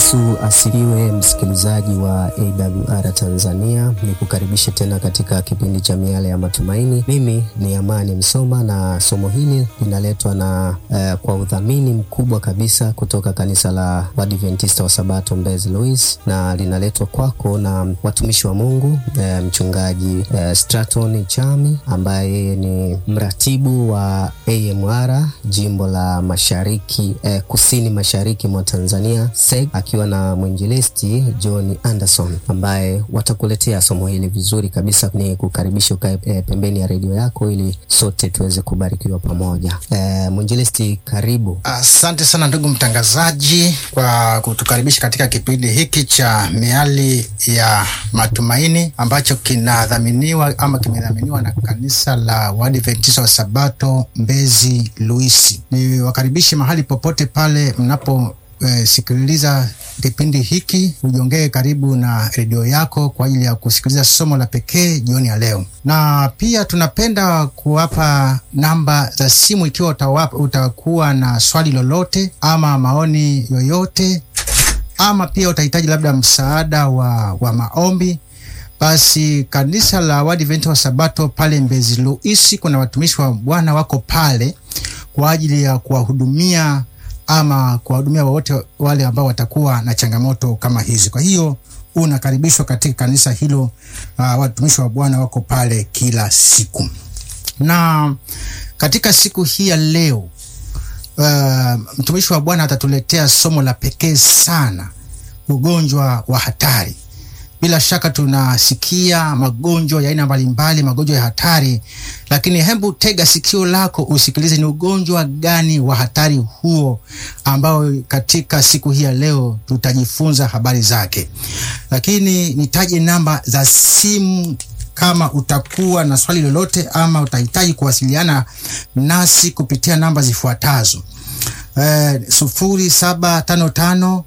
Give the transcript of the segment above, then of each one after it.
Yesu asifiwe, msikilizaji wa AWR Tanzania, ni kukaribisha tena katika kipindi cha miale ya matumaini. Mimi ni Amani Msoma na somo hili linaletwa na eh, kwa udhamini mkubwa kabisa kutoka kanisa la Waadventista wa Sabato Mbezi Louis, na linaletwa kwako na watumishi wa Mungu eh, mchungaji eh, Straton Chami ambaye ni mratibu wa AMR jimbo la mashariki eh, kusini mashariki mwa Tanzania SEG, akiwa na mwinjilisti John Anderson ambaye watakuletea somo hili vizuri kabisa. Ni kukaribisha ukae eh, pembeni ya redio yako ili sote tuweze kubarikiwa pamoja. Eh, mwinjilisti, karibu. Asante sana ndugu mtangazaji kwa kutukaribisha katika kipindi hiki cha miali ya matumaini ambacho kinadhaminiwa ama kimedhaminiwa na kanisa la Waadventista wa Sabato Mbezi Luisi. Ni wakaribishi mahali popote pale mnapo E, sikiliza kipindi hiki, ujongee karibu na redio yako kwa ajili ya kusikiliza somo la pekee jioni ya leo, na pia tunapenda kuwapa namba za simu ikiwa utawapa, utakuwa na swali lolote ama maoni yoyote ama pia utahitaji labda msaada wa, wa maombi basi kanisa la Waadventista wa Sabato pale Mbezi Luisi, kuna watumishi wa Bwana wako pale kwa ajili ya kuwahudumia ama kuwahudumia wowote wale ambao watakuwa na changamoto kama hizi. Kwa hiyo unakaribishwa katika kanisa hilo. Uh, watumishi wa Bwana wako pale kila siku, na katika siku hii ya leo uh, mtumishi wa Bwana atatuletea somo la pekee sana, ugonjwa wa hatari. Bila shaka tunasikia magonjwa ya aina mbalimbali, magonjwa ya hatari, lakini hebu tega sikio lako usikilize, ni ugonjwa gani wa hatari huo ambao katika siku hii ya leo tutajifunza habari zake. Lakini nitaje namba za simu kama utakuwa na swali lolote ama utahitaji kuwasiliana nasi kupitia namba zifuatazo: eh, sufuri saba tano tano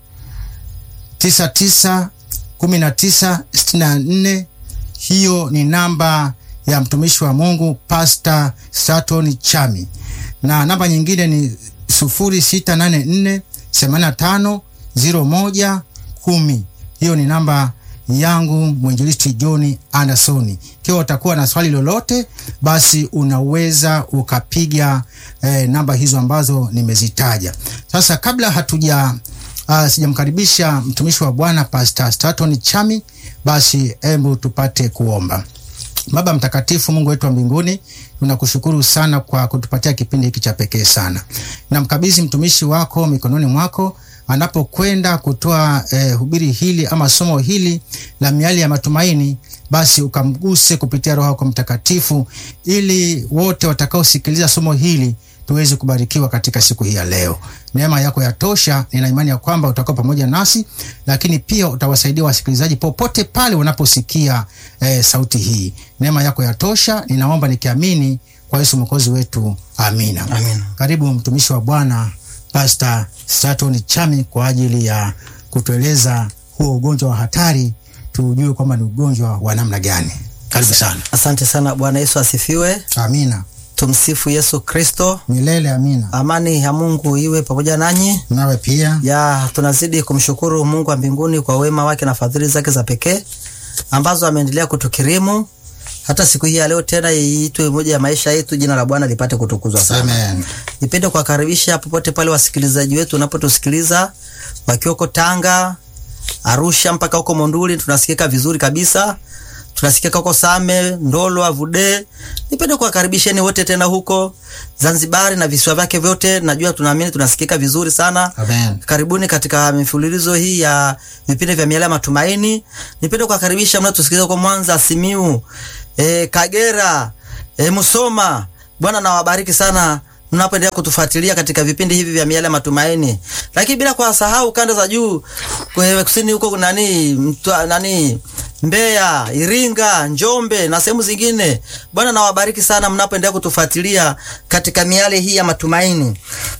tisa tisa kumi na tisa sitini na nne. Hiyo ni namba ya mtumishi wa Mungu Pastor Straton Chami, na namba nyingine ni sufuri sita nane nne themanini na tano ziro moja kumi. Hiyo ni namba yangu mwinjilisti John Anderson. Ikiwa utakuwa na swali lolote, basi unaweza ukapiga eh, namba hizo ambazo nimezitaja. Sasa kabla hatuja Uh, sijamkaribisha mtumishi wa Bwana Pastor Straton Chami, basi hebu tupate kuomba. Baba mtakatifu, Mungu wetu wa mbinguni, tunakushukuru sana kwa kutupatia kipindi hiki cha pekee sana. Namkabidhi mtumishi wako mikononi mwako anapokwenda kutoa eh, hubiri hili ama somo hili la miali ya matumaini, basi ukamguse kupitia Roho yako Mtakatifu, ili wote watakaosikiliza somo hili tuweze kubarikiwa katika siku hii ya leo. Neema yako yatosha. Nina imani ya kwamba utakuwa pamoja nasi, lakini pia utawasaidia wasikilizaji popote pale wanaposikia eh, sauti hii. Neema yako yatosha, ninaomba nikiamini kwa Yesu mwokozi wetu, amina. Amina. Karibu mtumishi wa Bwana Pastor Straton Chami kwa ajili ya kutueleza huo ugonjwa wa hatari, tujue kwamba ni ugonjwa wa namna gani. Karibu sana. Asante sana. Bwana Yesu asifiwe. Amina. Tumsifu Yesu Kristo. Milele amina. Amani ya Mungu iwe pamoja nanyi. Nawe pia. Ya, tunazidi kumshukuru Mungu wa mbinguni kwa wema wake na fadhili zake za pekee ambazo ameendelea kutukirimu hata siku hii ya leo tena iitwe moja ya maisha yetu. Jina la Bwana lipate kutukuzwa sana. Amen. Nipende kuwakaribisha popote pale wasikilizaji wetu wanapotusikiliza wakiwa huko Tanga, Arusha mpaka huko Monduli, tunasikika vizuri kabisa. Tunasikika huko Same, Ndolo, Avude. Nipende kuwakaribisheni wote tena huko Zanzibari na visiwa vyake vyote. Najua tunaamini tunasikika vizuri sana. Amen. Karibuni katika mifululizo hii ya vipindi vya miale ya matumaini. Nipende kuwakaribisha mnaotusikiliza huko Mwanza, Simiu, e, Kagera, e, Musoma. Bwana nawabariki sana mnapoendelea kutufuatilia katika vipindi hivi vya miale ya matumaini, lakini bila kuwasahau kanda za juu kwenye kusini huko nani mtwa, nani Mbeya, Iringa, Njombe na sehemu zingine. Bwana nawabariki sana mnapoendelea kutufuatilia katika miale hii ya matumaini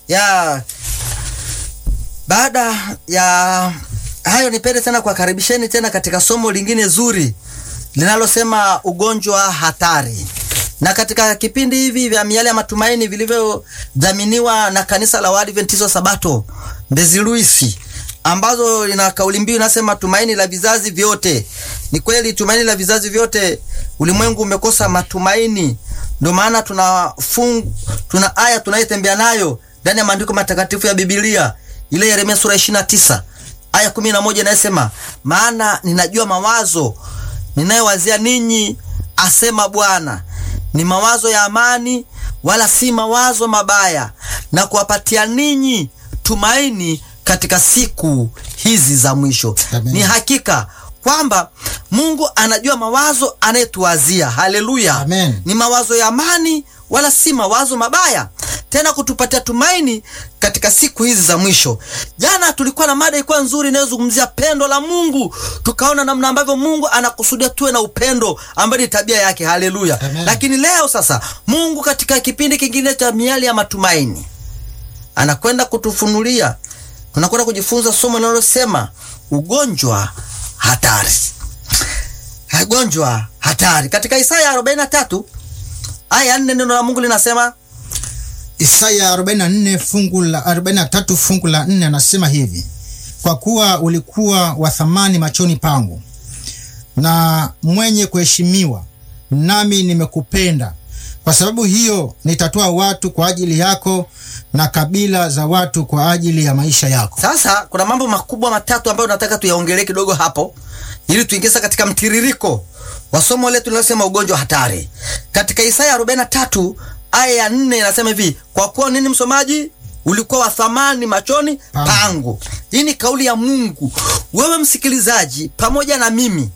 ya baada ya hayo, nipende tena kuwakaribisheni tena katika somo lingine zuri linalosema ugonjwa hatari. Na katika kipindi hivi vya miale ya matumaini vilivyodhaminiwa na kanisa la Waadventista wa Sabato Mbezi Luisi, ambazo lina kauli mbiu inasema tumaini la vizazi vyote. Ni kweli tumaini la vizazi vyote, ulimwengu umekosa matumaini. Ndio maana tuna fung, tuna aya tunayetembea nayo ndani ya maandiko matakatifu ya Biblia, ile Yeremia sura 29 aya 11 inayosema, maana ninajua mawazo ninayowazia ninyi, asema Bwana, ni mawazo ya amani, wala si mawazo mabaya, na kuwapatia ninyi tumaini katika siku hizi za mwisho. Amen. Ni hakika kwamba Mungu anajua mawazo anayetuwazia. Haleluya! Amen. Ni mawazo ya amani, wala si mawazo mabaya, tena kutupatia tumaini katika siku hizi za mwisho. Jana tulikuwa na mada ilikuwa nzuri inayozungumzia pendo la Mungu, tukaona namna ambavyo Mungu anakusudia tuwe na upendo ambayo ni tabia yake. Haleluya! Amen. Lakini leo sasa, Mungu katika kipindi kingine cha miali ya matumaini anakwenda kutufunulia, tunakwenda kujifunza somo linalosema ugonjwa hatari. Ugonjwa hatari katika Isaya 43 aya 4, neno la Mungu linasema Isaya 44 fungu la 43 fungu la 4 anasema hivi: kwa kuwa ulikuwa wa thamani machoni pangu na mwenye kuheshimiwa, nami nimekupenda. Kwa sababu hiyo nitatoa watu kwa ajili yako na kabila za watu kwa ajili ya maisha yako. Sasa kuna mambo makubwa matatu ambayo nataka tuyaongelee kidogo hapo, ili tuingize katika mtiririko wa somo letu linalosema ugonjwa hatari. Katika Isaya 43 aya ya 4 inasema hivi, kwa kuwa nini, msomaji? Ulikuwa wa thamani machoni Pangu. pangu. Hii ni kauli ya Mungu. Wewe msikilizaji, pamoja na mimi,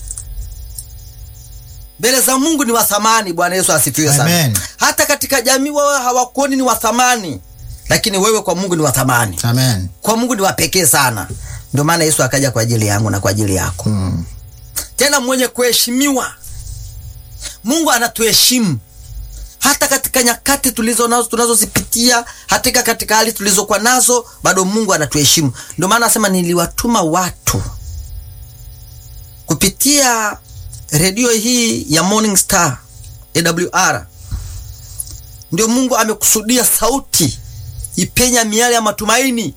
mbele za Mungu ni wa thamani. Bwana Yesu asifiwe sana. Amen. Hata katika jamii wao hawakuoni ni wa thamani, lakini wewe kwa Mungu ni wa thamani Amen. kwa Mungu ni wa pekee sana. Ndio maana Yesu akaja kwa ajili yangu na kwa ajili yako, Mm. tena mwenye kuheshimiwa. Mungu anatuheshimu hata katika nyakati tulizo nazo tunazozipitia, hata katika hali tulizokuwa nazo, bado Mungu anatuheshimu. Ndio maana anasema niliwatuma watu kupitia redio hii ya Morning Star AWR. Ndio Mungu amekusudia sauti ipenya miale ya matumaini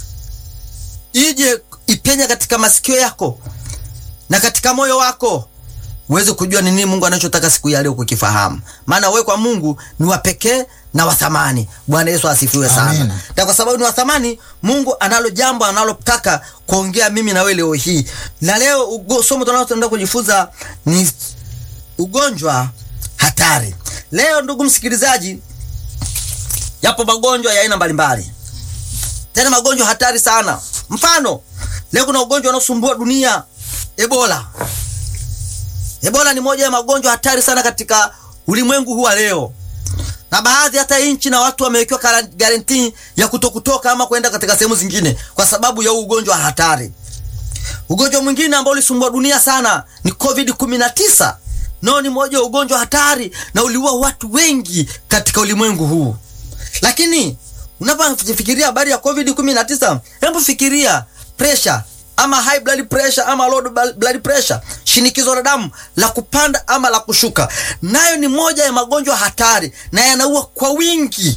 ije ipenya katika masikio yako na katika moyo wako uweze kujua ni nini Mungu anachotaka siku ya leo kukifahamu. Maana wewe kwa Mungu ni wa pekee na wa thamani. Bwana Yesu asifiwe sana. Amen. Na kwa sababu ni wa thamani, Mungu analo jambo analotaka kuongea mimi na wewe leo hii. Na leo ugo, somo tunaloenda kujifunza ni ugonjwa hatari. Leo ndugu msikilizaji, yapo magonjwa ya aina mbalimbali, tena magonjwa hatari sana. Mfano, leo kuna ugonjwa unaosumbua dunia, Ebola. Ebola ni moja ya magonjwa hatari sana katika ulimwengu huu wa leo, na baadhi hata nchi na watu wamewekewa kara- garanti ya kutokutoka ama kwenda katika sehemu zingine kwa sababu ya huu ugonjwa hatari. Ugonjwa mwingine ambao ulisumbua dunia sana ni COVID 19. Nao ni moja ya ugonjwa hatari na uliua watu wengi katika ulimwengu huu. Lakini unapofikiria habari ya COVID 19, hebu fikiria pressure ama high blood pressure ama low blood pressure, shinikizo la damu la kupanda ama la kushuka, nayo ni moja ya magonjwa hatari na yanaua kwa wingi.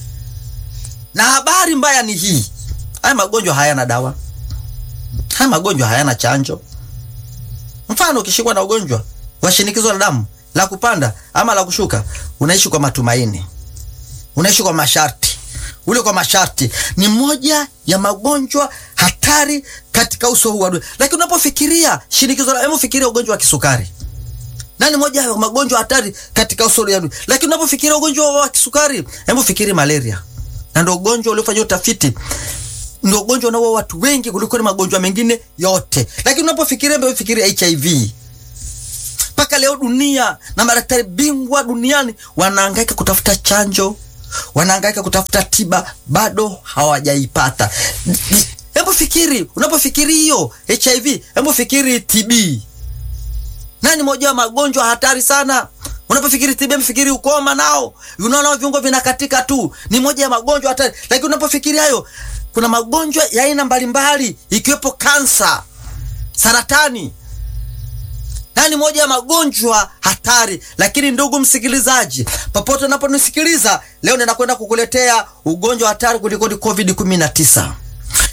Na habari mbaya ni hii, haya magonjwa hayana dawa, haya magonjwa hayana chanjo. Mfano, ukishikwa na ugonjwa wa shinikizo la damu la kupanda ama la kushuka, unaishi kwa matumaini, unaishi kwa masharti ule kwa masharti ni moja ya magonjwa hatari katika uso huu wa dunia. Lakini unapofikiria shinikizo la, hebu fikiria ugonjwa wa kisukari, na ni moja ya magonjwa hatari katika uso wa dunia. Lakini unapofikiria ugonjwa wa kisukari, hebu fikiri malaria, na ndio ugonjwa uliofanyia utafiti, ndio ugonjwa unaoua watu wengi kuliko ni magonjwa mengine yote. Lakini unapofikiria, hebu fikiria HIV mpaka leo dunia na madaktari bingwa duniani wanahangaika kutafuta chanjo, wanahangaika kutafuta tiba, bado hawajaipata. Hebu fikiri, unapofikiri hiyo HIV, hebu fikiri TB, nani moja wa magonjwa hatari sana. Unapofikiri TB, mfikiri ukoma, nao unaona viungo vinakatika tu, ni moja ya magonjwa hatari. Lakini unapofikiri hayo, kuna magonjwa ya aina mbalimbali, ikiwepo kansa, saratani na ni moja ya magonjwa hatari. Lakini ndugu msikilizaji, popote unaponisikiliza leo, ninakwenda kukuletea ugonjwa hatari kuliko ni COVID 19.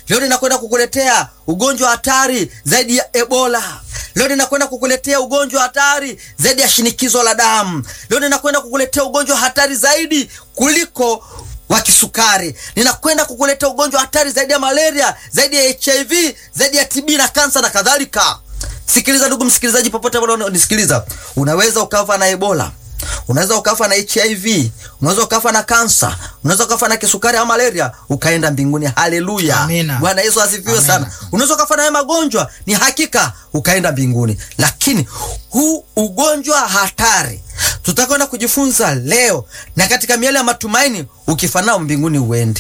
Leo ninakwenda kukuletea ugonjwa hatari zaidi ya Ebola. Leo ninakwenda kukuletea ugonjwa hatari zaidi ya shinikizo la damu. Leo ninakwenda kukuletea ugonjwa hatari zaidi kuliko wa kisukari. Ninakwenda kukuletea ugonjwa hatari zaidi ya malaria, zaidi ya HIV, zaidi ya TB na kansa na kadhalika. Sikiliza ndugu msikilizaji, popote pale unanisikiliza, unaweza ukafa na Ebola, unaweza ukafa na HIV, unaweza ukafa na kansa, unaweza ukafa na kisukari au malaria, ukaenda mbinguni. Haleluya, Amina. Bwana Yesu asifiwe Amina. sana. Unaweza ukafa na haya magonjwa, ni hakika ukaenda mbinguni, lakini huu ugonjwa hatari tutakwenda kujifunza leo, na katika miale ya matumaini, ukifa nao mbinguni uendi,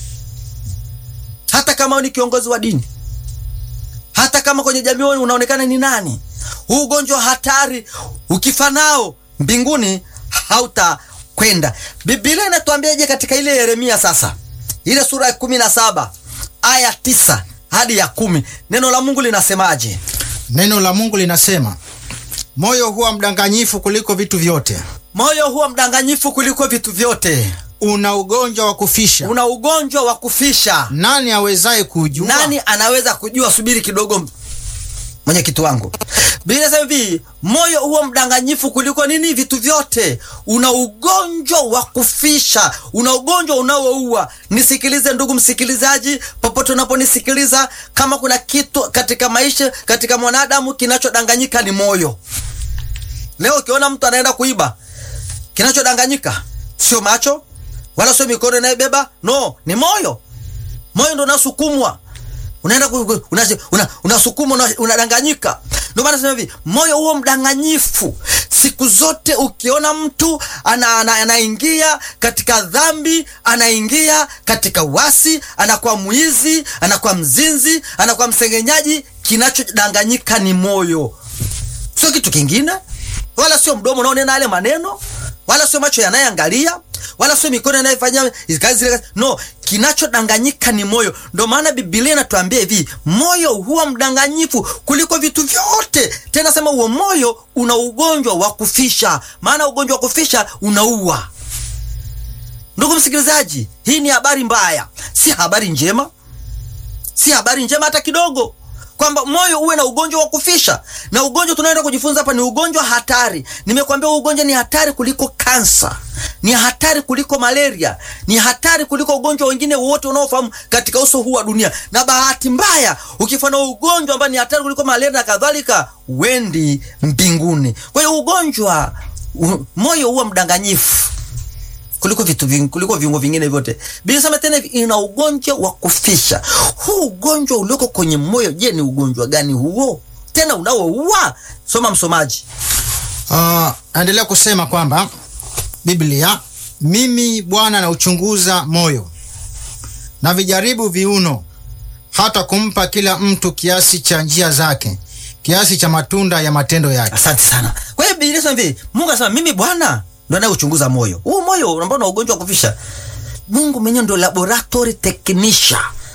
hata kama wewe ni kiongozi wa dini hata kama kwenye jamii wewe unaonekana ni nani, huu ugonjwa hatari ukifa nao mbinguni hautakwenda. Biblia inatuambiaje katika ile Yeremia sasa, ile sura ya kumi na saba aya tisa hadi ya kumi neno la Mungu linasemaje? Neno la Mungu linasema, moyo huwa mdanganyifu kuliko vitu vyote, Moyo huwa mdanganyifu kuliko vitu vyote, una ugonjwa wa kufisha, una ugonjwa wa kufisha. nani awezaye kujua? Nani anaweza kujua? Subiri kidogo, mwenyekiti wangu. Biblia inasema hivi, moyo huo mdanganyifu kuliko nini? Vitu vyote. Una ugonjwa wa kufisha, una ugonjwa unaoua. Nisikilize ndugu msikilizaji, popote unaponisikiliza, kama kuna kitu katika maisha, katika mwanadamu kinachodanganyika ni moyo. Leo ukiona mtu anaenda kuiba, kinachodanganyika sio macho wala sio mikono inayobeba, no, ni moyo. Moyo ndo unasukumwa, unaenda ku- ku- una- una- unasukumwa, una- unadanganyika. Ndio maana nasema hivi, moyo huo mdanganyifu. Siku zote ukiona mtu ana, ana, anaingia katika dhambi, anaingia katika wasi, anakuwa mwizi, anakuwa mzinzi, anakuwa msengenyaji, kinachodanganyika ni moyo sio kitu kingine, wala sio mdomo unaonena yale maneno, wala sio macho yanayoangalia, wala sio mikono yanayofanya kazi zile kazi. No, kinachodanganyika ni moyo. Ndio maana Biblia inatuambia hivi, moyo huwa mdanganyifu kuliko vitu vyote. Tena sema huo moyo una ugonjwa wa kufisha, maana ugonjwa wa kufisha unaua. Ndugu msikilizaji, hii ni habari mbaya, si habari njema si habari njema hata kidogo, kwamba moyo uwe na ugonjwa wa kufisha. Na ugonjwa tunaenda kujifunza hapa ni ugonjwa hatari. Nimekwambia huu ugonjwa ni hatari kuliko kansa, ni hatari kuliko malaria, ni hatari kuliko ugonjwa wengine wote unaofahamu katika uso huu wa dunia. Na bahati mbaya, ukifa na ugonjwa ambao ni hatari kuliko malaria na kadhalika, wendi mbinguni. Kwa hiyo ugonjwa u, moyo huwa mdanganyifu kuliko vitu vingi, kuliko viungo vingine vyote. Biblia inasema tena hivi, ina ugonjwa wa kufisha. Huu ugonjwa ulioko kwenye moyo, je, ni ugonjwa gani huo tena unaoua? Soma msomaji. Uh, naendelea kusema kwamba Biblia, mimi Bwana nauchunguza moyo na vijaribu viuno, hata kumpa kila mtu kiasi cha njia zake, kiasi cha matunda ya matendo yake. Asante sana. Kwa hiyo Biblia inasema hivi, Mungu anasema mimi Bwana ndo anayeuchunguza moyo. Huu moyo ambao una ugonjwa wa kufisha, Mungu mwenyewe ndo laboratory technician,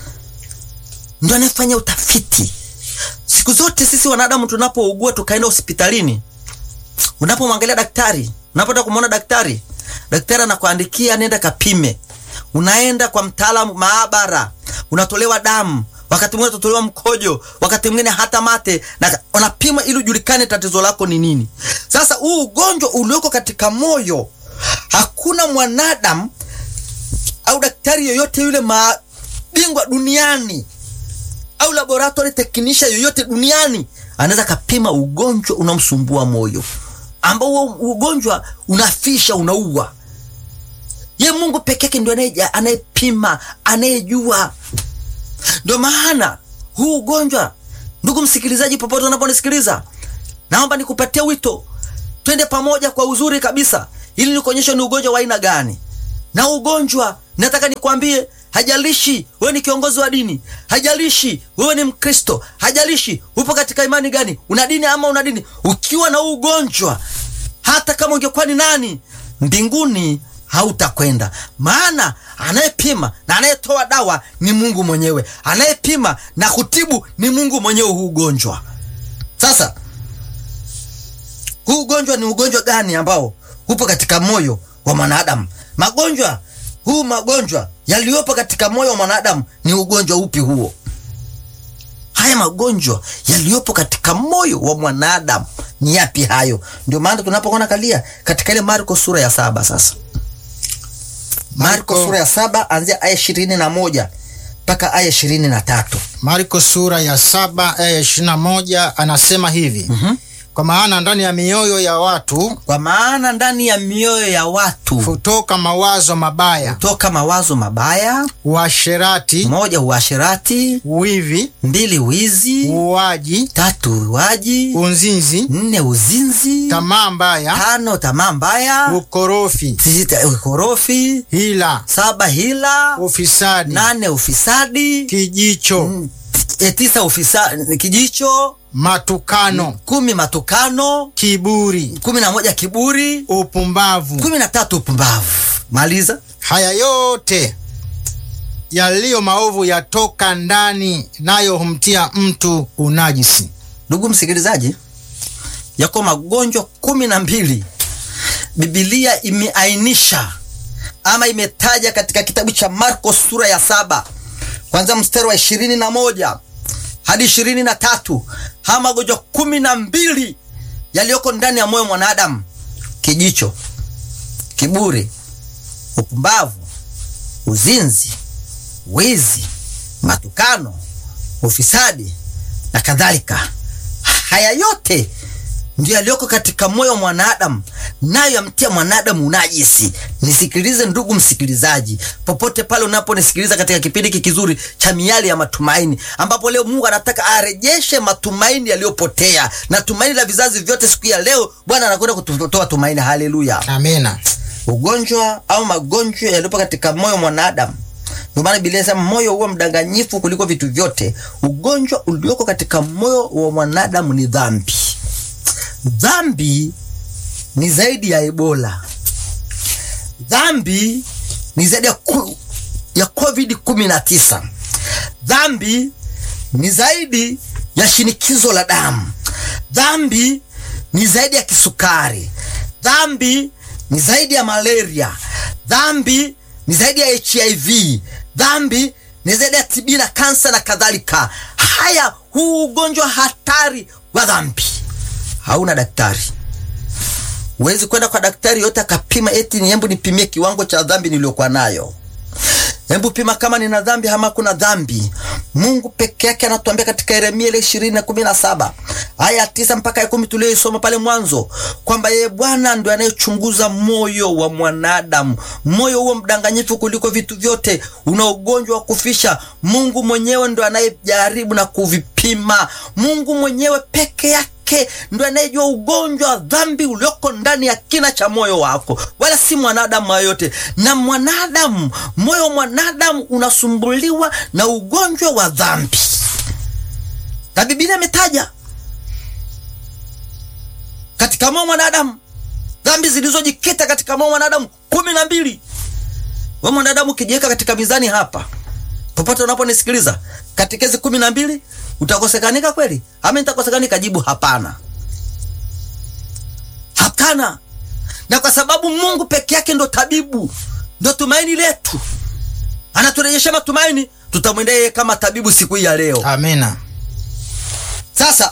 ndo anayefanya utafiti. Siku zote sisi wanadamu tunapougua tukaenda hospitalini, unapomwangalia daktari, unapoenda kumwona daktari, daktari anakuandikia nenda kapime. Unaenda kwa mtaalamu maabara, unatolewa damu, wakati mwingine utatolewa mkojo, wakati mwingine hata mate, na unapima ili ujulikane tatizo lako ni nini. Sasa huu ugonjwa ulioko katika moyo, hakuna mwanadamu au daktari yoyote yule mabingwa duniani au laboratory technician yoyote duniani anaweza kapima ugonjwa unamsumbua moyo, ambao huo ugonjwa unafisha, unaua. Ye Mungu peke yake ndio anaye- anayepima, anayejua. Ndio maana huu ugonjwa, ndugu msikilizaji, popote unaponisikiliza, naomba nikupatie wito, twende pamoja kwa uzuri kabisa, ili nikuonyeshe ni ugonjwa wa aina gani. Na ugonjwa nataka nikwambie, hajalishi wewe ni kiongozi wa dini, hajalishi wewe ni Mkristo, hajalishi upo katika imani gani, una dini ama una dini, ukiwa na huu ugonjwa, hata kama ungekuwa ni nani, mbinguni hautakwenda. Maana anayepima na anayetoa dawa ni Mungu mwenyewe, anayepima na kutibu ni Mungu mwenyewe huu ugonjwa. Sasa huu ugonjwa ni ugonjwa gani ambao upo katika moyo wa mwanadamu? Magonjwa huu magonjwa yaliyopo katika moyo wa mwanadamu ni ugonjwa upi huo? haya magonjwa yaliyopo katika moyo wa mwanadamu ni yapi hayo? Ndio maana tunapokuwa kalia katika ile Marko sura ya saba sasa Marko Marko- sura ya saba anzia aya ishirini na moja mpaka aya ishirini na tatu Marko sura ya saba aya ishirini na moja anasema hivi kwa maana ndani ya mioyo ya watu kwa maana ndani ya mioyo ya watu hutoka mawazo mabaya, toka mawazo mabaya, uasherati, moja uasherati, wivi, mbili wizi, uuaji, tatu uwaji, unzinzi, nne uzinzi, tamaa mbaya, tano tamaa mbaya, ukorofi, sita ukorofi, hila, saba hila, ufisadi, nane ufisadi, kijicho, mm, e, tisa ufisa, kijicho, matukano, kumi matukano, kiburi, kumi na moja kiburi, upumbavu. kumi na tatu upumbavu. Maliza. Haya yote yaliyo maovu yatoka ndani, nayo humtia mtu unajisi. Ndugu msikilizaji, yako magonjwa kumi na mbili Biblia imeainisha ama imetaja katika kitabu cha Marko sura ya saba kwanza mstari wa ishirini na moja hadi ishirini na tatu haya magonjwa kumi na mbili yaliyoko ndani ya moyo wa mwanadamu: kijicho, kiburi, upumbavu, uzinzi, wizi, matukano, ufisadi na kadhalika. Haya yote ndio yaliyoko katika moyo wa mwanadamu, nayo yamtia mwanadamu unajisi. Nisikilize ndugu msikilizaji, popote pale unaponisikiliza katika kipindi hiki kizuri cha Miali ya Matumaini, ambapo leo Mungu anataka arejeshe matumaini yaliyopotea na tumaini la vizazi vyote. Siku ya leo Bwana anakwenda kutoa tumaini. Haleluya! Amina. ugonjwa au magonjwa yaliyopo katika moyo wa mwanadamu. Ndio maana Biblia inasema moyo huwa mdanganyifu kuliko vitu vyote. Ugonjwa ulioko katika moyo wa mwanadamu ni dhambi. Dhambi ni zaidi ya Ebola. Dhambi ni zaidi ya, ku, ya COVID 19. Dhambi ni zaidi ya shinikizo la damu. Dhambi ni zaidi ya kisukari. Dhambi ni zaidi ya malaria. Dhambi ni zaidi ya HIV. Dhambi ni zaidi ya TB na kansa na kadhalika. Haya, huu ugonjwa hatari wa dhambi hauna daktari. Huwezi kwenda kwa daktari yote akapima eti ni hebu nipimie kiwango cha dhambi niliyokuwa nayo. Hebu pima kama nina dhambi ama kuna dhambi. Mungu peke yake anatuambia katika Yeremia ile ishirini na kumi na saba aya ya tisa mpaka ya kumi tuliyoisoma pale mwanzo kwamba yeye Bwana ndio anayechunguza moyo wa mwanadamu. Moyo huo mdanganyifu kuliko vitu vyote, una ugonjwa wa kufisha. Mungu mwenyewe ndo anayejaribu na kuvipima. Mungu mwenyewe peke yake yake ndo anayejua ugonjwa wa dhambi ulioko ndani ya kina cha moyo wako, wala si mwanadamu yoyote. Na mwanadamu, moyo wa mwanadamu unasumbuliwa na ugonjwa wa dhambi, na Biblia imetaja katika moyo wa mwanadamu dhambi zilizojikita katika moyo wa mwanadamu kumi na mbili. We mwanadamu ukijiweka katika mizani hapa, popote unaponisikiliza, katekezi kumi na mbili utakosekanika kweli ama nitakosekanika? Jibu hapana, hapana. Na kwa sababu Mungu peke yake ndo tabibu, ndo tumaini letu, anaturejesha matumaini, tutamwendea yeye kama tabibu siku hii ya leo. Amina. Sasa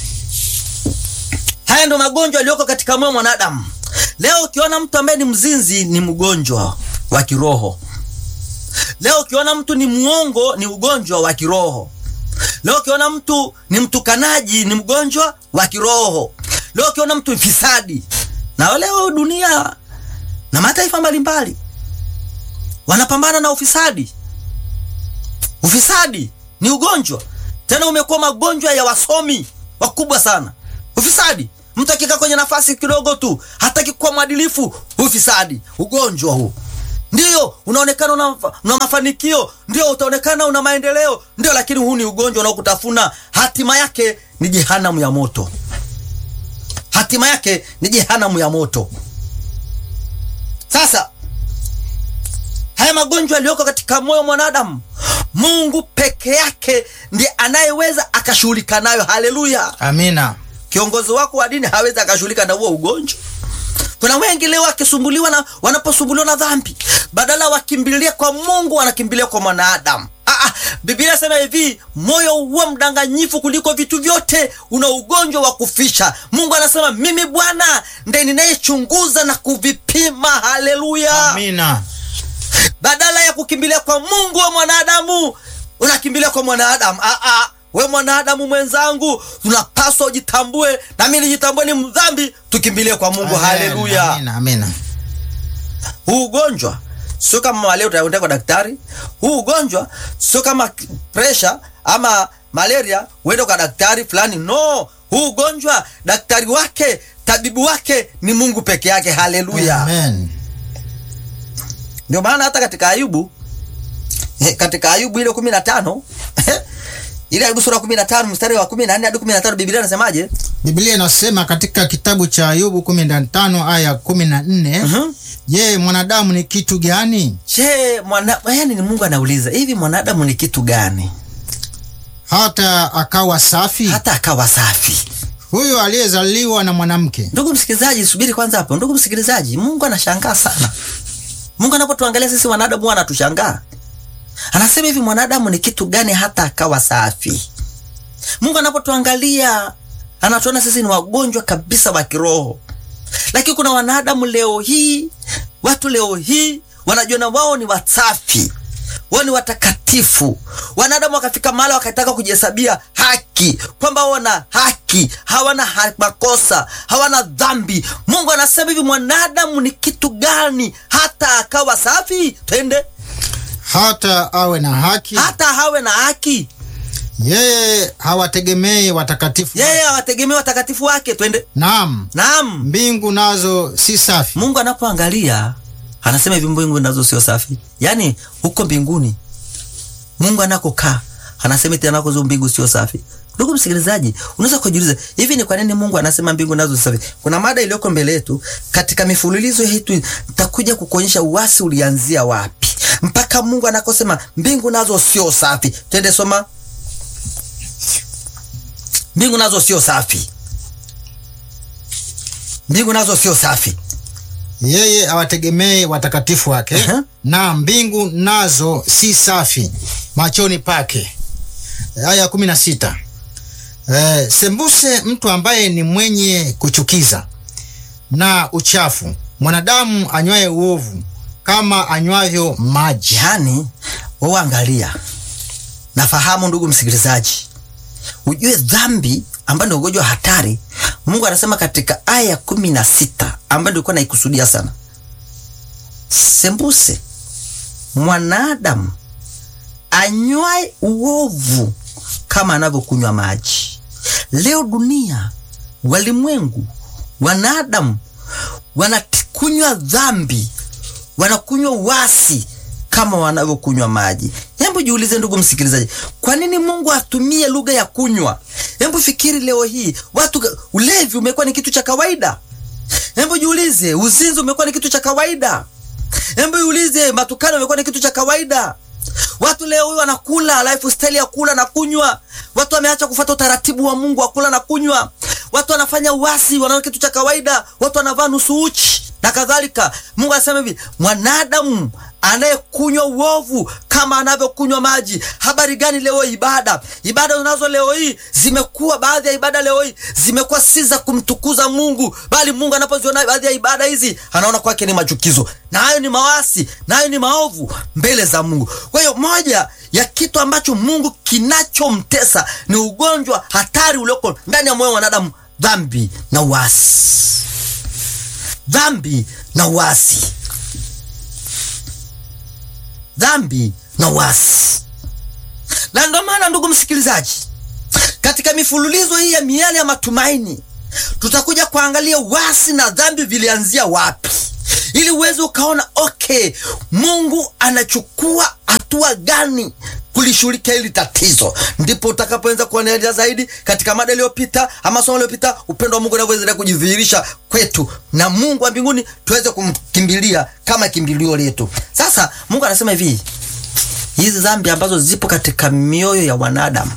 haya ndo magonjwa yaliyoko katika moyo mwanadamu. Leo ukiona mtu ambaye ni mzinzi, ni mgonjwa wa kiroho. Leo ukiona mtu ni mwongo, ni ugonjwa wa kiroho. Leo ukiona mtu ni mtukanaji ni mgonjwa wa kiroho. Leo ukiona mtu mfisadi, na leo dunia na mataifa mbalimbali wanapambana na ufisadi. Ufisadi ni ugonjwa, tena umekuwa magonjwa ya wasomi wakubwa sana. Ufisadi, mtu akikaa kwenye nafasi kidogo tu hataki kuwa mwadilifu, ufisadi, ugonjwa huu Ndiyo unaonekana una, una mafanikio, ndio utaonekana una maendeleo, ndio, lakini huu ni ugonjwa unaokutafuna. Hatima yake ni jehanamu ya moto, hatima yake ni jehanamu ya moto. Sasa haya magonjwa yaliyoko katika moyo mwanadamu, Mungu peke yake ndiye anayeweza akashughulika nayo. Haleluya, Amina. kiongozi wako wa dini hawezi akashughulika na huo ugonjwa. Kuna wengi leo wakisumbuliwa na wanaposumbuliwa na dhambi, badala wakimbilia kwa Mungu wanakimbilia kwa mwanadamu. Ah, ah, Biblia inasema hivi, moyo huwa mdanganyifu kuliko vitu vyote, una ugonjwa wa kufisha. Mungu anasema mimi Bwana ndiye ninayechunguza na kuvipima. Haleluya! Amina. Badala ya kukimbilia kwa Mungu wa mwanadamu, unakimbilia kwa mwanadamu. Ah, ah. We mwanadamu mwenzangu, tunapaswa ujitambue, na mimi nijitambue ni mdhambi, tukimbilie kwa Mungu. Amen. Haleluya! Amina. Amina. Huu ugonjwa sio kama malaria utaenda kwa daktari. Huu ugonjwa sio kama presha ama malaria uende kwa daktari fulani. No, huu ugonjwa daktari wake, tabibu wake ni Mungu peke yake. Haleluya! Amen. Ndio maana hata katika Ayubu eh, katika Ayubu ile kumi na tano ile Ayubu sura kumi na tano mstari wa kumi na nne hadi kumi na tano Biblia inasemaje? Biblia inasema katika kitabu cha Ayubu kumi na tano aya kumi na nne Mhm. Je, mwanadamu ni kitu gani Je, mwana yani ni Mungu anauliza hivi, mwanadamu ni kitu gani hata akawa safi? hata akawa safi? Huyo aliyezaliwa na mwanamke. Ndugu msikilizaji, subiri kwanza hapo. Ndugu msikilizaji, Mungu anashangaa sana. Mungu anapotuangalia sisi wanadamu huwa anatushangaa. Anasema hivi, mwanadamu ni kitu gani hata akawa safi? Mungu anapotuangalia anatuona sisi ni wagonjwa kabisa wa kiroho, lakini kuna wanadamu leo hii, watu leo hii wanajiona wao ni wasafi, wao ni watakatifu. Wanadamu wakafika mahali wakataka kujihesabia haki, kwamba wao wana haki, hawana ha makosa, hawana dhambi. Mungu anasema hivi, mwanadamu ni kitu gani hata akawa safi? Twende, hata awe na haki. hata hawe na haki. Yeye hawategemei watakatifu. Yeye hawategemea watakatifu wake. Twende, Naam, naam. mbingu nazo si safi. Mungu anapoangalia anasema hivi, mbingu nazo sio safi. Yaani huko mbinguni Mungu anakokaa anasema eti anakozo mbingu sio safi. Ndugu msikilizaji, unaweza kujiuliza hivi, ni kwa nini Mungu anasema mbingu nazo si safi? Kuna mada iliyoko mbele yetu katika mifululizo yetu, nitakuja kukuonyesha uasi ulianzia wapi mpaka Mungu anakosema mbingu nazo sio safi. Twende soma, mbingu nazo sio safi, mbingu nazo sio safi. Yeye hawategemei watakatifu wake. Aha. Na mbingu nazo si safi machoni pake. Aya kumi na sita. Eh, sembuse mtu ambaye ni mwenye kuchukiza na uchafu, mwanadamu anywaye uovu kama anywavyo maji. Yaani wewe angalia, nafahamu ndugu msikilizaji, ujue dhambi ambayo ndio ugonjwa hatari. Mungu anasema katika aya ya kumi na sita ambayo nilikuwa naikusudia sana, sembuse mwanadamu anywae uovu kama anavyokunywa maji. Leo dunia, walimwengu, wanadamu wanakunywa dhambi wanakunywa uasi kama wanavyokunywa maji. Hebu jiulize ndugu msikilizaji, kwa nini Mungu atumie lugha ya kunywa? Hebu fikiri leo hii watu, ulevi umekuwa ni kitu cha kawaida. Hebu jiulize, uzinzi umekuwa ni kitu cha kawaida. Hebu jiulize, matukano umekuwa ni kitu cha kawaida. Watu leo hii wanakula lifestyle ya kula na kunywa. Watu wameacha kufuata utaratibu wa Mungu wa kula na kunywa. Watu wanafanya uasi, wanaona kitu cha kawaida. Watu wanavaa nusu uchi na kadhalika. Mungu anasema hivi, mwanadamu anayekunywa uovu kama anavyokunywa maji. Habari gani leo ibada? Ibada unazo leo hii zimekuwa, baadhi ya ibada leo hii zimekuwa si za kumtukuza Mungu, bali Mungu anapoziona baadhi ya ibada hizi anaona kwake ni machukizo, na hayo ni mawasi, na hayo ni maovu mbele za Mungu. Kwa hiyo moja ya kitu ambacho Mungu kinachomtesa ni ugonjwa hatari ulioko ndani ya moyo wa wanadamu, dhambi na uasi dhambi na uasi, dhambi na uasi. Na ndio maana ndugu msikilizaji, katika mifululizo hii ya miale ya matumaini tutakuja kuangalia uasi na dhambi vilianzia wapi, ili uweze ukaona okay, Mungu anachukua hatua gani kulishughulikia hili tatizo. Ndipo utakapoanza kuangalia zaidi katika mada iliyopita ama somo iliyopita, upendo wa Mungu unavyoendelea kujidhihirisha kwetu, na Mungu wa mbinguni tuweze kumkimbilia kama kimbilio letu. Sasa Mungu anasema hivi, hizi dhambi ambazo zipo katika mioyo ya wanadamu,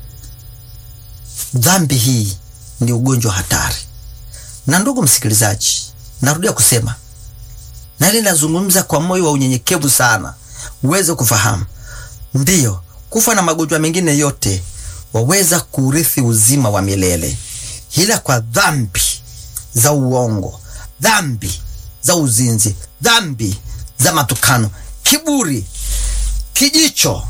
dhambi hii ni ugonjwa hatari. Na ndugu msikilizaji, narudia kusema na ile nazungumza kwa moyo wa unyenyekevu sana, uweze kufahamu Ndiyo, kufa na magonjwa mengine yote waweza kurithi uzima wa milele, ila kwa dhambi za uongo, dhambi za uzinzi, dhambi za matukano, kiburi, kijicho,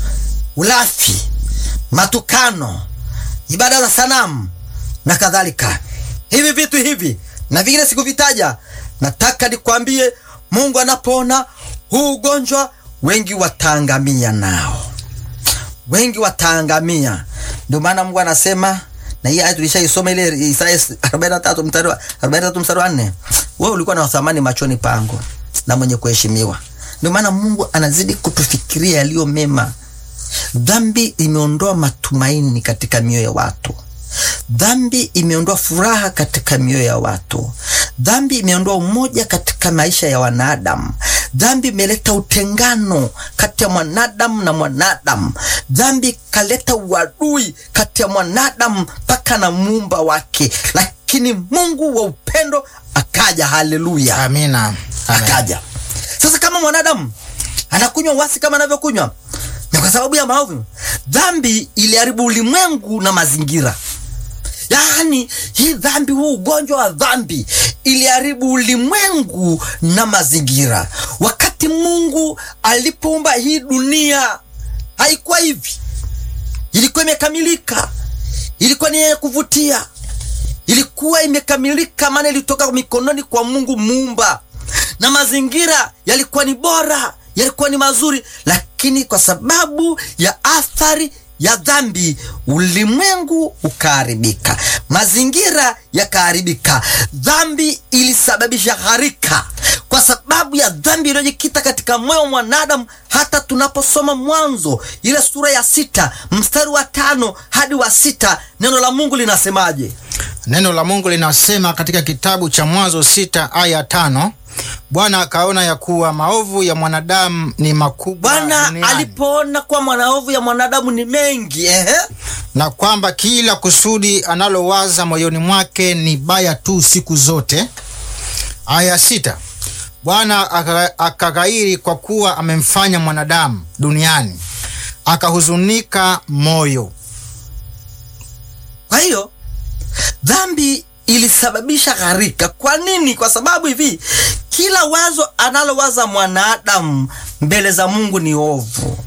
ulafi, matukano, ibada za sanamu na kadhalika. Hivi vitu hivi na vingine sikuvitaja, nataka nikwambie, Mungu anapoona huu ugonjwa, wengi wataangamia nao, wengi wataangamia. Ndio maana Mungu anasema na hii aya tulishaisoma ile Isaya 43 mstari wa 43 mstari wa 4, wewe ulikuwa na thamani machoni pangu na mwenye kuheshimiwa. Ndio maana Mungu anazidi kutufikiria yaliyo mema. Dhambi imeondoa matumaini katika mioyo ya watu. Dhambi imeondoa furaha katika mioyo ya watu. Dhambi imeondoa umoja katika maisha ya wanadamu. Dhambi imeleta utengano kati ya mwanadamu na mwanadamu. Dhambi ikaleta uadui kati ya mwanadamu mpaka na muumba wake, lakini Mungu wa upendo akaja. Haleluya, Amina. Amen. akaja. Sasa kama mwanadamu anakunywa uasi kama anavyokunywa, na kwa sababu ya maovu, dhambi iliharibu ulimwengu na mazingira. Yaani hii dhambi, huu ugonjwa wa dhambi iliharibu ulimwengu na mazingira. Wakati Mungu alipoumba hii dunia haikuwa hivi, ilikuwa imekamilika, ilikuwa ni yenye kuvutia, ilikuwa imekamilika, maana ilitoka mikononi kwa Mungu muumba, na mazingira yalikuwa ni bora, yalikuwa ni mazuri, lakini kwa sababu ya athari ya dhambi ulimwengu ukaharibika, mazingira yakaharibika. Dhambi ilisababisha gharika. Kwa sababu ya dhambi iliyojikita katika moyo wa mwanadamu, hata tunaposoma Mwanzo ile sura ya sita mstari wa tano hadi wa sita neno la Mungu linasemaje? Neno la Mungu linasema katika kitabu cha Mwanzo sita aya tano Bwana akaona ya kuwa maovu ya mwanadamu ni makubwa Bwana duniani, alipoona kuwa mwanaovu ya mwanadamu ni mengi ehe, na kwamba kila kusudi analowaza moyoni mwake ni baya tu siku zote. Aya sita Bwana aka- akaghairi kwa kuwa amemfanya mwanadamu duniani, akahuzunika moyo. Kwa hiyo dhambi ilisababisha gharika. Kwa nini? Kwa sababu hivi, kila wazo analowaza mwanadamu mbele za Mungu ni ovu.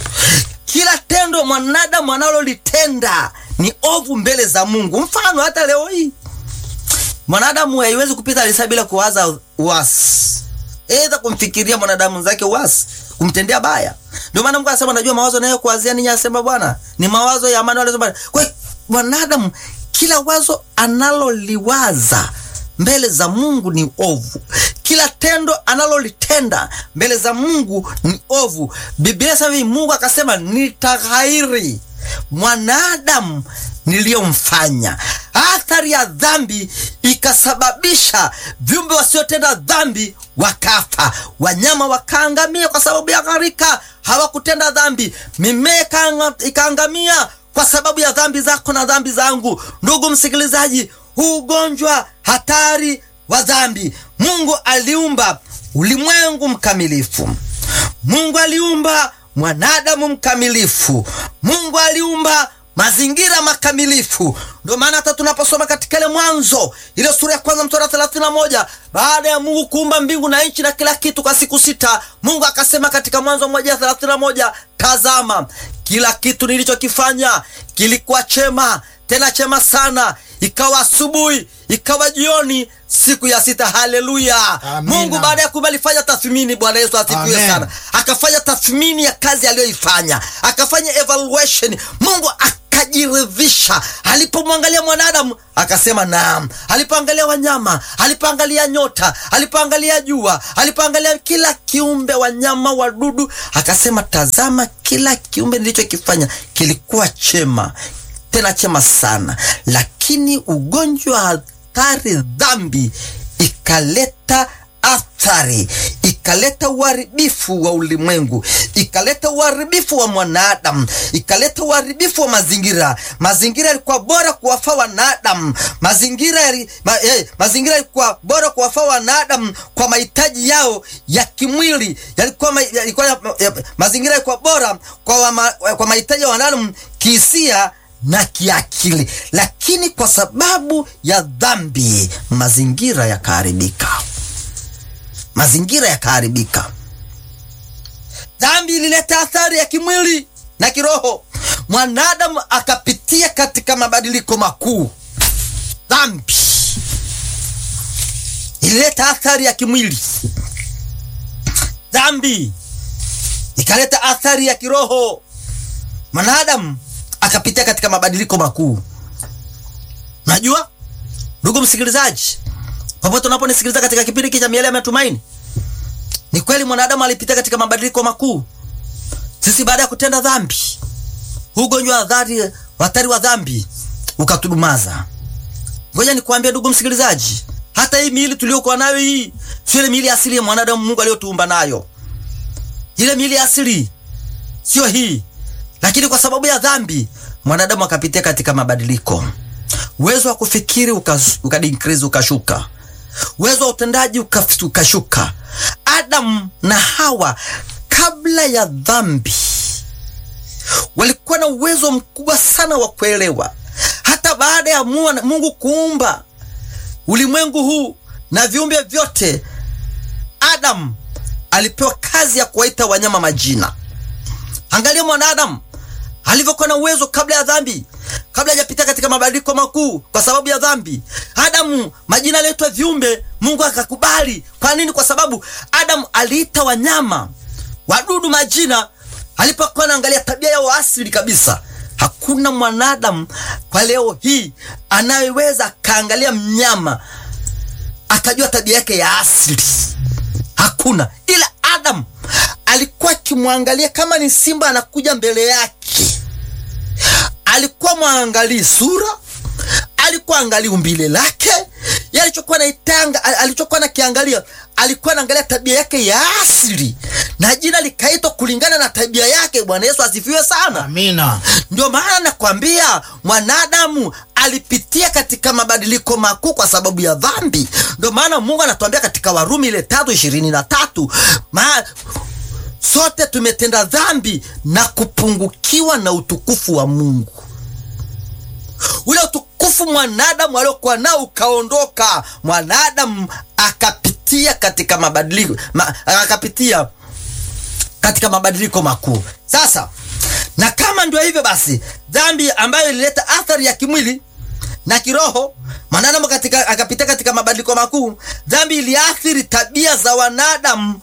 Kila tendo mwanadamu analolitenda ni ovu mbele za Mungu. Mfano, hata leo hii mwanadamu haiwezi kupita lisaa bila kuwaza uasi, aidha kumfikiria mwanadamu zake uasi, kumtendea baya. Ndio maana Mungu anasema, najua mawazo nayo kuwazia ninyi, asema Bwana, ni mawazo ya amani, wala sio mabaya. Kwa hiyo mwanadamu kila wazo analoliwaza mbele za Mungu ni ovu. Kila tendo analolitenda mbele za Mungu ni ovu. Biblia inasema hivi, Mungu akasema nitaghairi mwanadamu niliyomfanya. Athari ya dhambi ikasababisha viumbe wasiotenda dhambi wakafa, wanyama wakaangamia kwa sababu ya gharika, hawakutenda dhambi. Mimea ikaanga- ikaangamia kwa sababu ya dhambi zako na dhambi zangu. Ndugu msikilizaji, huu ugonjwa hatari wa dhambi, Mungu aliumba ulimwengu mkamilifu. Mungu aliumba mwanadamu mkamilifu. Mungu aliumba mazingira makamilifu. Ndio maana hata tunaposoma katika ile Mwanzo ile sura ya kwanza mstari wa thelathini na moja baada ya Mungu kuumba mbingu na nchi na kila kitu kwa siku sita, Mungu akasema katika Mwanzo moja thelathini na moja tazama, kila kitu nilichokifanya kilikuwa chema, tena chema sana. Ikawa asubuhi, ikawa jioni, siku ya sita. Haleluya! Amina. Mungu baada ya kuumba alifanya tathmini. Bwana Yesu asifiwe Amen. sana akafanya tathmini ya kazi aliyoifanya, akafanya evaluation. Mungu akajiridhisha alipomwangalia mwanadamu, akasema naam. Alipoangalia wanyama, alipoangalia nyota, alipoangalia jua, alipoangalia kila kiumbe, wanyama, wadudu, akasema tazama, kila kiumbe nilichokifanya kilikuwa chema, tena chema sana, lakini ugonjwa wa hatari, dhambi ikaleta athari ikaleta uharibifu wa ulimwengu, ikaleta uharibifu wa mwanadamu, ikaleta uharibifu wa mazingira. Mazingira yalikuwa bora kuwafaa wanadamu, mazingira yali, ma, eh, mazingira yalikuwa bora kuwafaa wanadamu kwa mahitaji yao ya kimwili, yalikuwa, ma, yalikuwa ya, ya, mazingira yalikuwa bora kwa, wama, kwa mahitaji ya wanadamu kihisia na kiakili, lakini kwa sababu ya dhambi mazingira yakaharibika, mazingira yakaharibika. Dhambi ilileta athari ya kimwili na kiroho, mwanadamu akapitia katika mabadiliko makuu. Dhambi ilileta athari ya kimwili, dhambi ikaleta athari ya kiroho, mwanadamu akapitia katika mabadiliko makuu. Najua ndugu msikilizaji, popote unaponisikiliza katika kipindi hiki cha Miale ya Matumaini, ni kweli mwanadamu alipitia katika mabadiliko makuu. Sisi baada ya kutenda dhambi, ugonjwa wa dhari hatari wa dhambi ukatudumaza. Ngoja nikwambie ndugu msikilizaji, hata hii miili tuliyokuwa nayo hii sio ile miili asili ya mwanadamu Mungu aliyotuumba nayo. Ile miili asili sio hii lakini kwa sababu ya dhambi mwanadamu akapitia katika mabadiliko. Uwezo wa kufikiri ukadikrizi, uka ukashuka. Uwezo wa utendaji ukashuka. Adamu na Hawa kabla ya dhambi walikuwa na uwezo mkubwa sana wa kuelewa. Hata baada ya Mungu kuumba ulimwengu huu na viumbe vyote, Adamu alipewa kazi ya kuwaita wanyama majina. Angalia mwanadamu alivyokuwa na uwezo kabla ya dhambi, kabla hajapita katika mabadiliko makuu kwa sababu ya dhambi. Adamu majina aliitwa viumbe, Mungu akakubali. Kwa nini? Kwa sababu Adamu aliita wanyama, wadudu majina, alipokuwa anaangalia tabia yao asili kabisa. Hakuna mwanadamu kwa leo hii anayeweza akaangalia mnyama akajua tabia yake ya asili, hakuna. Ila Adamu alikuwa akimwangalia kama ni simba anakuja mbele yake, alikuwa mwangalii sura, alikuwa angalii umbile lake, alichokuwa naitanga, alichokuwa nakiangalia, alikuwa anaangalia tabia yake ya asili, na jina likaitwa kulingana na tabia yake. Bwana Yesu asifiwe sana, amina. Ndio maana nakwambia mwanadamu alipitia katika mabadiliko makuu kwa sababu ya dhambi. Ndio maana Mungu anatuambia katika Warumi ile tatu ishirini na tatu ma sote tumetenda dhambi na kupungukiwa na utukufu wa Mungu. Ule utukufu mwanadamu aliokuwa nao ukaondoka, mwanadamu akapitia katika mabadiliko ma, akapitia katika mabadiliko makuu. Sasa na kama ndio hivyo basi, dhambi ambayo ilileta athari ya kimwili na kiroho, mwanadamu katika akapitia katika mabadiliko makuu. Dhambi iliathiri tabia za wanadamu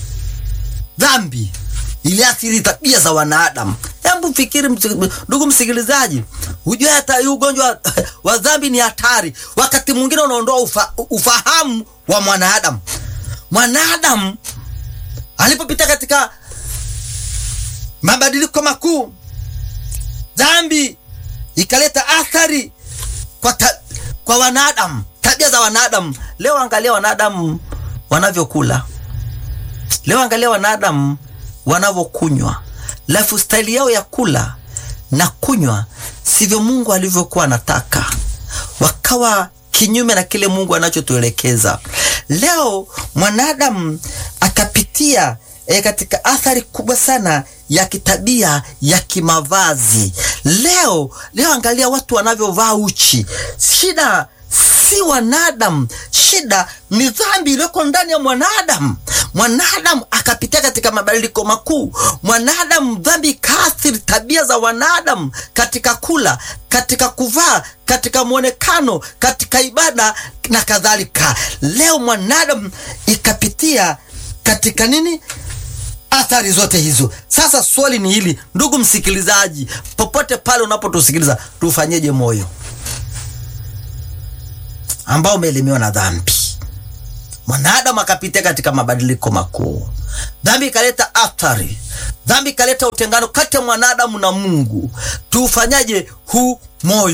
dhambi iliathiri tabia za wanadamu. Hebu fikiri ndugu msikilizaji, hujue hata ugonjwa wa dhambi ni hatari. Wakati mwingine unaondoa ufa, ufahamu wa mwanadamu. Mwanadamu alipopita katika mabadiliko makuu, dhambi ikaleta athari kwa, ta, kwa wanadamu, tabia za wanadamu. Leo angalia wanadamu wanavyokula Leo angalia wanadamu wanavyokunywa, lifestyle yao ya kula na kunywa sivyo Mungu alivyokuwa anataka, wakawa kinyume na kile Mungu anachotuelekeza. Leo mwanadamu akapitia e, katika athari kubwa sana ya kitabia ya kimavazi. Leo leo angalia watu wanavyovaa uchi. Shida si wanadamu, shida ni dhambi iliyoko ndani ya mwanadamu. Mwanadamu akapitia katika mabadiliko makuu. Mwanadamu, dhambi ikaathiri tabia za wanadamu katika kula, katika kuvaa, katika mwonekano, katika ibada na kadhalika. Leo mwanadamu ikapitia katika nini? Athari zote hizo. Sasa swali ni hili, ndugu msikilizaji, popote pale unapotusikiliza, tufanyeje moyo ambao umeelemewa na dhambi. Mwanadamu akapitia katika mabadiliko makuu. Dhambi ikaleta athari, dhambi ikaleta utengano kati ya mwanadamu na Mungu. Tuufanyaje huu moyo?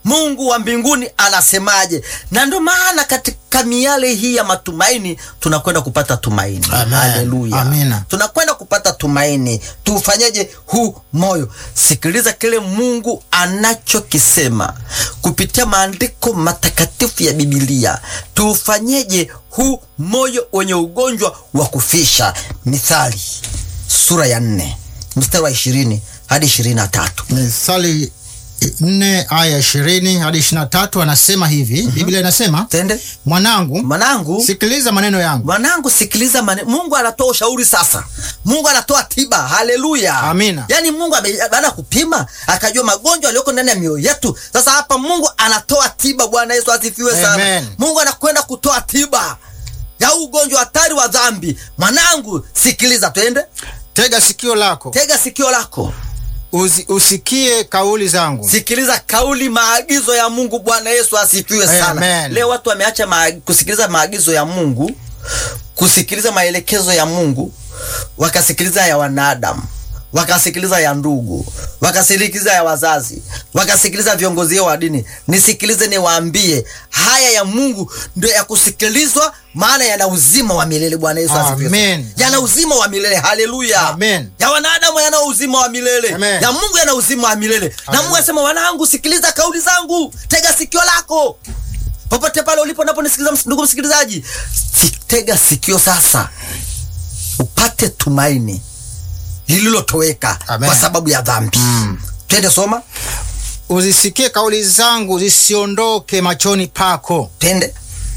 Mungu wa mbinguni anasemaje. Na ndio maana katika miale hii ya matumaini tunakwenda kupata tumaini. Amen. Haleluya, Amina. tunakwenda kupata tumaini. Tufanyeje huu moyo? Sikiliza kile Mungu anachokisema kupitia maandiko matakatifu ya Biblia. Tufanyeje huu moyo wenye ugonjwa wa kufisha? Mithali sura ya nne mstari wa ishirini hadi ishirini na tatu. Mithali nne aya ishirini hadi ishirini na tatu anasema hivi Biblia inasema Tende mwanangu, mwanangu, sikiliza maneno yangu, mwanangu, sikiliza mane. Mungu anatoa ushauri sasa. Mungu anatoa tiba. Haleluya, Amina. Yaani Mungu ame- baada ya kupima akajua magonjwa yaliyoko ndani ya mioyo yetu. Sasa hapa Mungu anatoa tiba. Bwana Yesu asifiwe sana. Amen. Mungu anakwenda kutoa tiba ya ugonjwa hatari wa dhambi. Mwanangu, sikiliza, twende, tega sikio lako tega sikio lako uzi, usikie kauli zangu. sikiliza kauli maagizo ya Mungu. Bwana Yesu asifiwe sana. Amen. Leo watu wameacha maag- kusikiliza maagizo ya Mungu, kusikiliza maelekezo ya Mungu, wakasikiliza ya wanadamu, wakasikiliza ya ndugu, wakasikiliza ya wazazi, wakasikiliza viongozi wa dini. Nisikilize niwaambie, haya ya Mungu ndio ya kusikilizwa, maana yana uzima wa milele. Bwana Yesu asifiwe sana. Amen. Yana uzima wa milele. Haleluya. Amen. Ya wanadamu yana uzima wa milele. Amen. Ya Mungu yana uzima wa milele. Na Haleluya. Mungu anasema wanangu, sikiliza kauli zangu, tega sikio lako popote pale ulipo, naponisikiliza ms- ndugu msikilizaji, si- tega sikio sasa, upate tumaini lililotoweka Amen. kwa sababu ya dhambi. Twende soma, Uzisikie kauli zangu zisiondoke machoni pako, twende.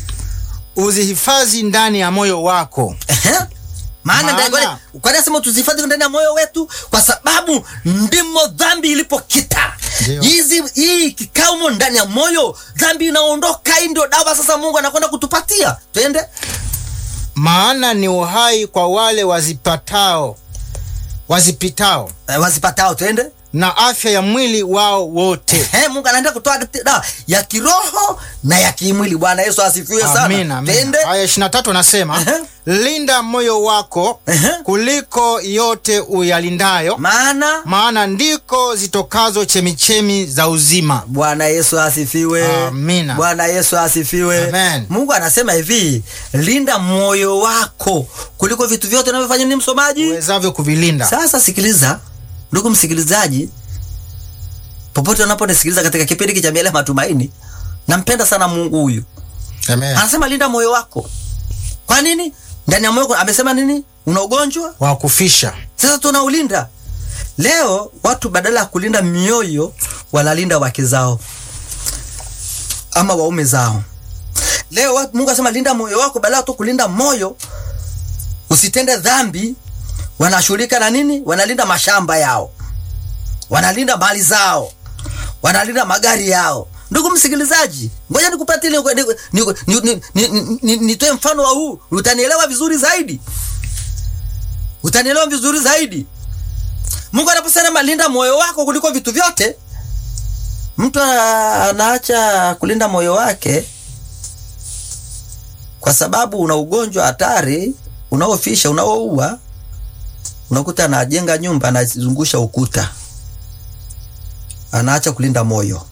uzihifadhi ndani ya moyo wako. Ehe. Maana Maana- ndani- kwani nasema tuzihifadhi ndani ya moyo wetu, kwa sababu ndimo dhambi ilipokita. Ndio. Hizi hii kikaumo ndani ya moyo, dhambi inaondoka. Hii ndio dawa sasa Mungu anakwenda kutupatia. Twende. Maana ni uhai kwa wale wazipatao wazipitao, Eh, wazipatao, twende. na afya ya mwili wao wote. He, Mungu anaenda kutoa dawa ya kiroho na ya kimwili. Bwana Yesu asifiwe sana. Amina, amina. Twende. Aya 23 anasema Ehe. linda moyo wako Ehe. kuliko yote uyalindayo, Maana maana ndiko zitokazo chemichemi za uzima. Bwana Yesu asifiwe. Amina. Bwana Yesu asifiwe. Amen. Mungu anasema hivi, linda moyo wako kuliko vitu vyote unavyofanya. Ni msomaji. uwezavyo kuvilinda. Sasa sikiliza, ndugu msikilizaji, popote unaponisikiliza katika kipindi hiki cha Miale ya Matumaini, nampenda sana Mungu huyu. Amen. Anasema linda moyo wako. Kwa nini? Ndani ya moyo wako amesema nini? Una ugonjwa? wa kufisha Sasa tunaulinda. Leo watu badala ya kulinda mioyo wanalinda wake zao ama waume zao. Leo watu, Mungu anasema linda moyo wako, badala ya tu kulinda moyo usitende dhambi, wanashughulika na nini? Wanalinda mashamba yao, wanalinda mali zao, wanalinda magari yao. Ndugu msikilizaji, ngoja nikupatie nitoe ni, ni, ni, ni, ni, ni, nitoe mfano wa huu, utanielewa vizuri zaidi utanielewa vizuri zaidi. Mungu anaposema linda moyo wako kuliko vitu vyote, mtu a- anaacha kulinda moyo wake kwa sababu una ugonjwa hatari unaofisha, unaoua. Unakuta anajenga nyumba, anazungusha ukuta, anaacha kulinda moyo.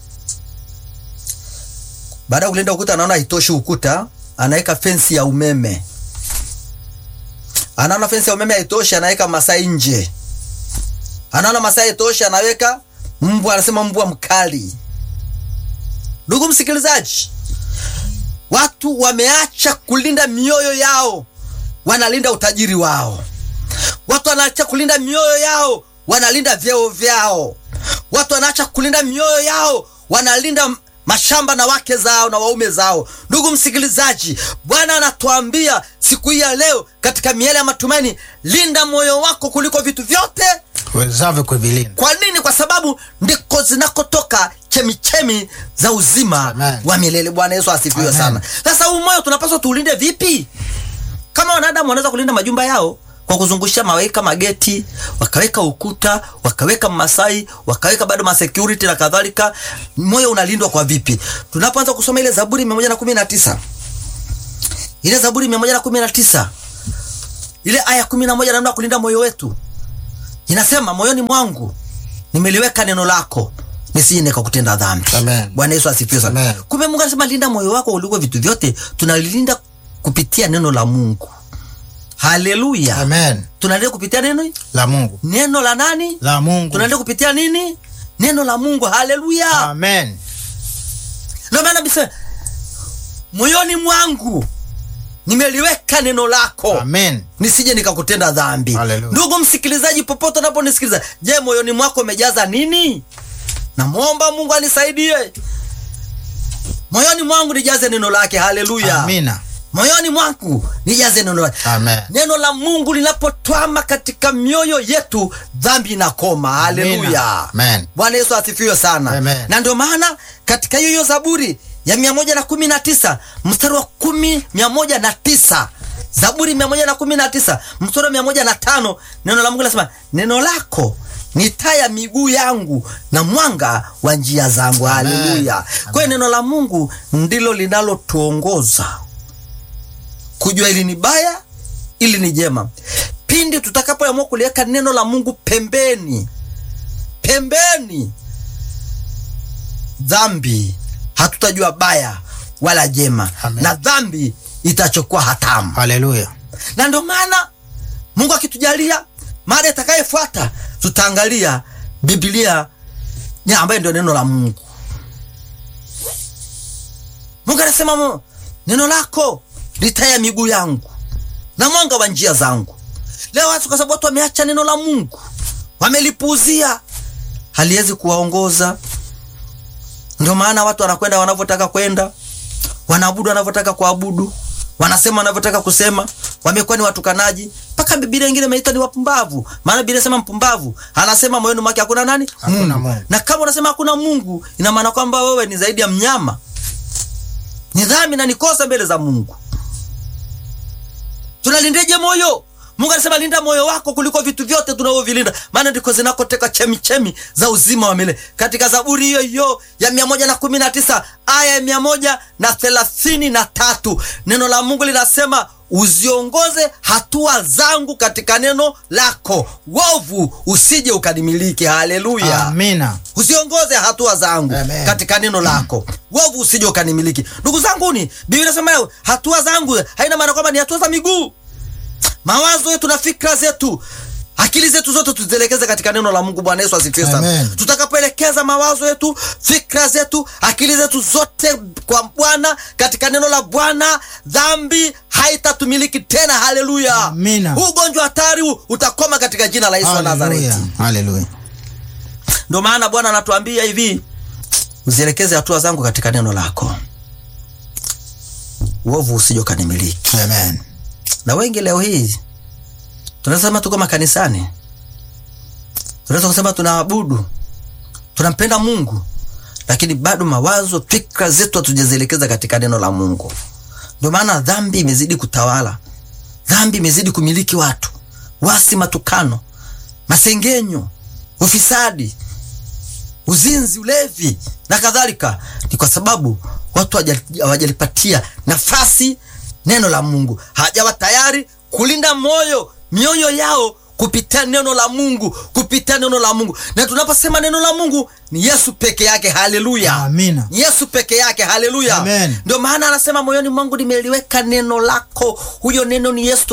Baada ya kulinda ukuta, anaona haitoshi ukuta, anaweka fensi ya umeme anaona fensi ya umeme haitoshi, anaweka masai nje. Anaona masai haitoshi, anaweka mbwa, anasema mbwa mkali. Ndugu msikilizaji, watu wameacha kulinda mioyo yao, wanalinda utajiri wao. Watu wanaacha kulinda mioyo yao, wanalinda vyeo vyao. Watu wanaacha kulinda mioyo yao, wanalinda mashamba na wake zao na waume zao. Ndugu msikilizaji, Bwana anatuambia siku hii ya leo katika miele ya matumaini, linda moyo wako kuliko vitu vyote. uwezavyo kuvilinda. Kwa nini? Kwa sababu ndiko zinakotoka chemichemi za uzima Amen. wa milele. Bwana Yesu asifiwe Amen. sana. Sasa huu moyo tunapaswa tuulinde vipi? Kama wanadamu wanaweza kulinda majumba yao kwa kuzungusha maweka mageti, wakaweka ukuta, wakaweka masai, wakaweka bado masecurity na kadhalika, moyo unalindwa kwa vipi? Tunapoanza kusoma ile Zaburi 119 ile Zaburi 119 ile aya 11 namna ya kulinda moyo wetu inasema, moyoni mwangu nimeliweka neno lako nisije nikakutenda dhambi. Amen. Bwana Yesu asifiwe sana. Amen. Kumbe Mungu anasema linda moyo wako kuliko vitu vyote, tunalilinda kupitia neno la Mungu. Haleluya. Amen. Tunalinda kupitia neno La Mungu. neno la nani? La Mungu. Tunalinda kupitia nini? Neno la Mungu. Haleluya. Amen. Ndio maana bisa moyoni mwangu nimeliweka neno lako Amen. nisije nikakutenda dhambi. Hallelujah. Ndugu msikilizaji, popote unaponisikiliza, je, moyoni mwako umejaza nini? Namwomba Mungu anisaidie moyoni mwangu nijaze neno lake. Haleluya, Amina. moyoni mwangu nijaze neno lake. Amen. Neno la Mungu linapotwama katika mioyo yetu, dhambi inakoma. Haleluya, Amina. Amen. Bwana Yesu asifiwe sana. Amen. Na ndio maana katika hiyo hiyo Zaburi ya mia moja na kumi na tisa mstari wa kumi mia moja na tisa Zaburi mia moja na kumi na tisa mstari wa mia moja na tano neno la Mungu linasema neno lako ni taa ya miguu yangu na mwanga wa njia zangu. Amen. Haleluya! Kwa hiyo neno la Mungu ndilo linalotuongoza kujua ili ni baya, ili ni jema. Pindi tutakapoamua kuliweka neno la Mungu pembeni pembeni, dhambi hatutajua baya wala jema, Amen. na dhambi itachukua hatamu. Haleluya. Na ndio maana Mungu akitujalia, mada itakayefuata tutaangalia Biblia ni ambayo ndio neno la Mungu. Mungu anasema mu- neno lako ni taa ya miguu yangu na mwanga wa njia zangu. Leo watu kwa sababu watu wameacha neno la Mungu, wamelipuuzia, haliwezi kuwaongoza. Ndio maana watu wanakwenda wanavyotaka kwenda, wanaabudu wanavyotaka kuabudu, wanasema wanavyotaka kusema, wamekuwa ni watukanaji. Mpaka Biblia ingine imeita ni wapumbavu, maana Biblia inasema mpumbavu anasema moyoni mwake hakuna nani? Hakuna Mungu. Na kama unasema hakuna Mungu, ina maana kwamba wewe ni zaidi ya mnyama, ni dhambi na ni kosa mbele za Mungu. Tunalindeje moyo? Mungu anasema linda moyo wako kuliko vitu vyote tunavyovilinda, maana ndiko zinakoteka chemichemi za uzima wa milele. Katika Zaburi hiyo hiyo ya mia moja na kumi na tisa aya ya mia moja na thelathini na tatu neno la Mungu linasema uziongoze hatua zangu katika neno lako, wovu usije ukanimiliki. Haleluya! Amina. usiongoze hatua zangu Amen. katika neno lako, wovu usije ukanimiliki. Ndugu zanguni, Biblia inasema hatua zangu haina maana kwamba ni hatua za miguu. Mawazo yetu na fikra zetu, akili zetu zote tuzielekeze katika neno la Mungu. Bwana Yesu asifiwe sana. Amen. Tutakapoelekeza mawazo yetu, fikra zetu, akili zetu zote kwa Bwana, katika neno la Bwana, dhambi haitatumiliki tena. Haleluya! Amina. Huu ugonjwa hatari huu utakoma katika jina la Yesu wa Nazareti. Haleluya. Haleluya. Ndio maana Bwana anatuambia hivi, uzielekeze hatua zangu katika neno lako, uovu usije ukanimiliki. Amen. Na wengi leo hii tunaweza sema tuko makanisani, tunaweza kusema tunaabudu, tunampenda Mungu, lakini bado mawazo, fikra zetu hatujazielekeza katika neno la Mungu. Ndio maana dhambi imezidi kutawala, dhambi imezidi kumiliki watu, wasi, matukano, masengenyo, ufisadi, uzinzi, ulevi na kadhalika. Ni kwa sababu watu hawaja- hawajalipatia nafasi neno la Mungu, hawajawa tayari kulinda moyo mioyo yao kupitia neno la Mungu, kupitia neno la Mungu. Na tunaposema neno la Mungu ni Yesu peke yake. Haleluya, Amina. ni Yesu peke yake. Haleluya, Amen. ndio maana anasema moyoni mwangu nimeliweka neno lako. Huyo neno ni Yesu.